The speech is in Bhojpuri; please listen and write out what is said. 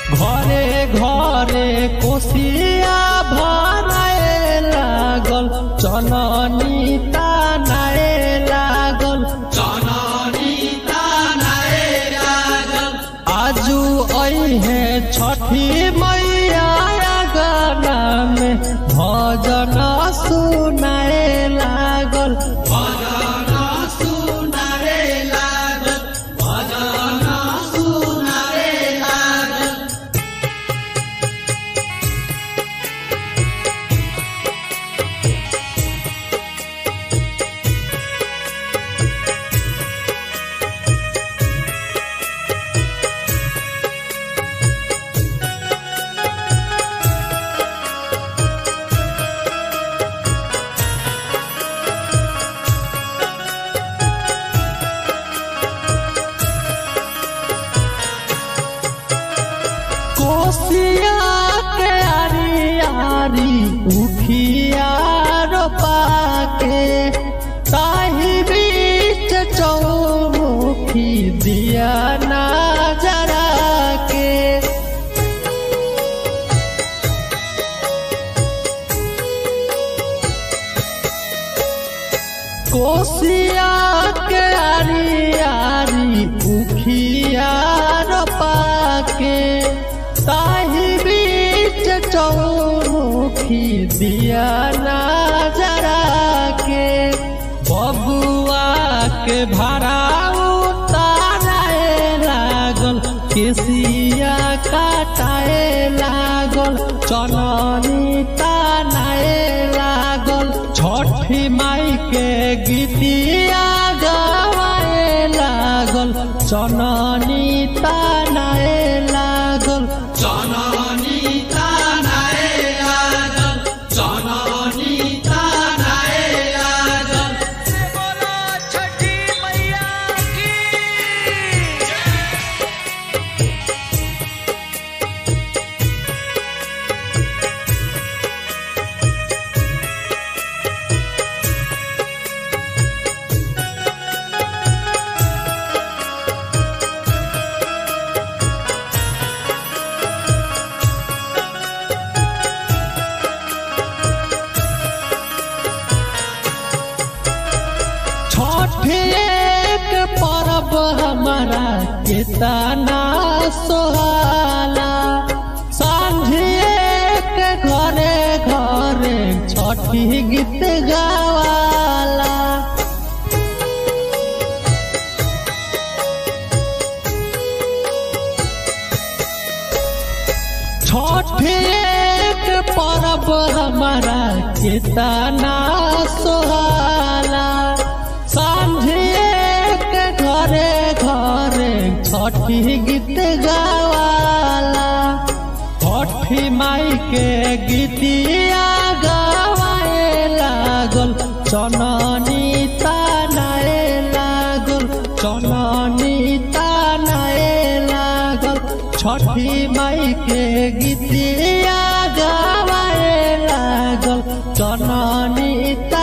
घरे घरे कोसिया भराए लागल चननी तानाए लागल चननी तानाए लागल आजू अहे छठी मैया गाना में भजन सुनाए लागल भजन सुनाए लागल भजन सुनाए लागल कोसिया के आरी आरी उखिया रोपा के ताही बीच चौमुखी दिया ना जरा के कोसिया के आरी आरी उखिया रोपा के ताही बीच चौमुखी दिया ना जरा के बबुआ के भाड़ा उतारे लागल केसिया काटाए लागल चननी तानाए लागल छठी माई के गीतिया गवाए लागल चननी तानाए लागल चननी तानाए लागल चननी तानाए लागल बोलो छठी मैया की छठ एक पर्व हमारा कितना सोहाला सांझे के घरे घरे छठी गीत गावाला छठ एक पर्व हमारा कितना सोहाला सांझे के घरे घरे छठी गीत गावाला छठी माई के गीतिया गवाए लागल चननी तानाए लागल चननी तानाए लागल छठी माई के गीतिया गवाए लागल चननी